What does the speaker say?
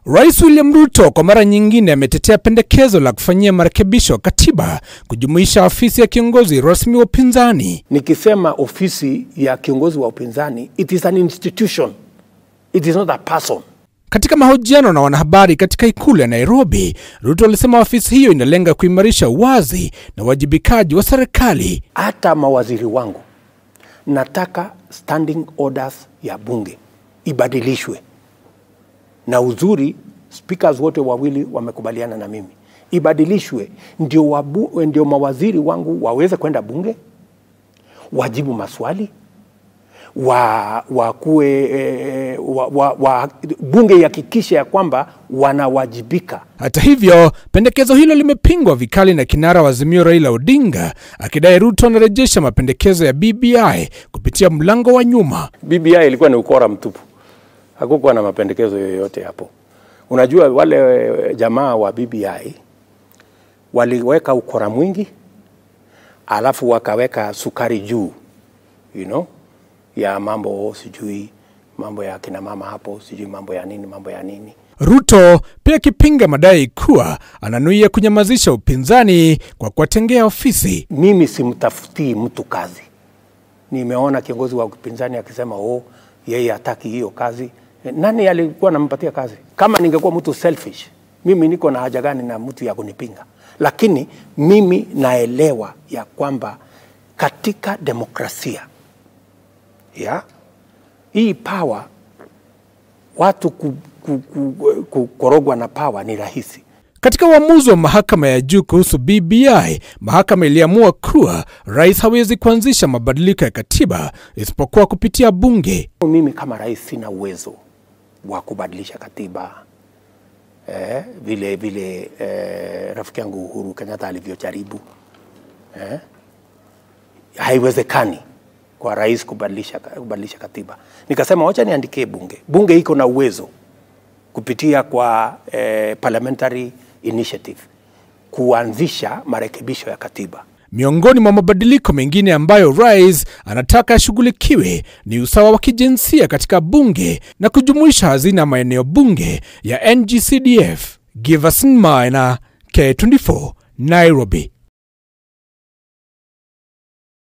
Rais William Ruto kwa mara nyingine ametetea pendekezo la kufanyia marekebisho katiba kujumuisha ofisi ya kiongozi rasmi wa upinzani. Nikisema ofisi ya kiongozi wa upinzani, it is an institution, it is not a person. Katika mahojiano na wanahabari katika ikulu ya Nairobi, Ruto alisema ofisi hiyo inalenga kuimarisha uwazi na uwajibikaji wa serikali. Hata mawaziri wangu nataka standing orders ya bunge ibadilishwe, na uzuri speakers wote wawili wamekubaliana na mimi ibadilishwe, ndio, wabu, ndio mawaziri wangu waweze kwenda bunge wajibu maswali wa, wakuwe, eh, wa, wa, wa, bunge ihakikishe ya kwamba wanawajibika. Hata hivyo, pendekezo hilo limepingwa vikali na kinara wa Azimio Raila Odinga akidai Ruto anarejesha mapendekezo ya BBI kupitia mlango wa nyuma. BBI ilikuwa ni ukora mtupu, hakukuwa na mapendekezo yoyote hapo. Unajua wale jamaa wa BBI waliweka ukora mwingi, alafu wakaweka sukari juu you know, ya mambo sijui mambo ya kina mama hapo sijui mambo ya nini mambo ya nini. Ruto pia akipinga madai kuwa ananuia kunyamazisha upinzani kwa kuwatengea ofisi. Mimi simtafutii mtu kazi. Nimeona kiongozi wa upinzani akisema oh, yeye hataki hiyo kazi. Nani alikuwa anampatia kazi? Kama ningekuwa mtu selfish, mimi niko na haja gani na mtu ya kunipinga? Lakini mimi naelewa ya kwamba katika demokrasia ya hii power watu ku, ku, ku, kukorogwa na power ni rahisi. Katika uamuzi wa mahakama ya juu kuhusu BBI, mahakama iliamua kuwa rais hawezi kuanzisha mabadiliko ya katiba isipokuwa kupitia bunge. Mimi kama rais sina uwezo wa kubadilisha katiba eh, vile vile eh, rafiki yangu Uhuru Kenyatta alivyojaribu eh, haiwezekani kwa rais kubadilisha, kubadilisha katiba. Nikasema wacha niandikie bunge. Bunge iko na uwezo kupitia kwa eh, parliamentary initiative kuanzisha marekebisho ya katiba. Miongoni mwa mabadiliko mengine ambayo rais anataka yashughulikiwe ni usawa wa kijinsia katika bunge na kujumuisha hazina ya maeneo bunge ya NGCDF. Giverson Maina, K24, Nairobi.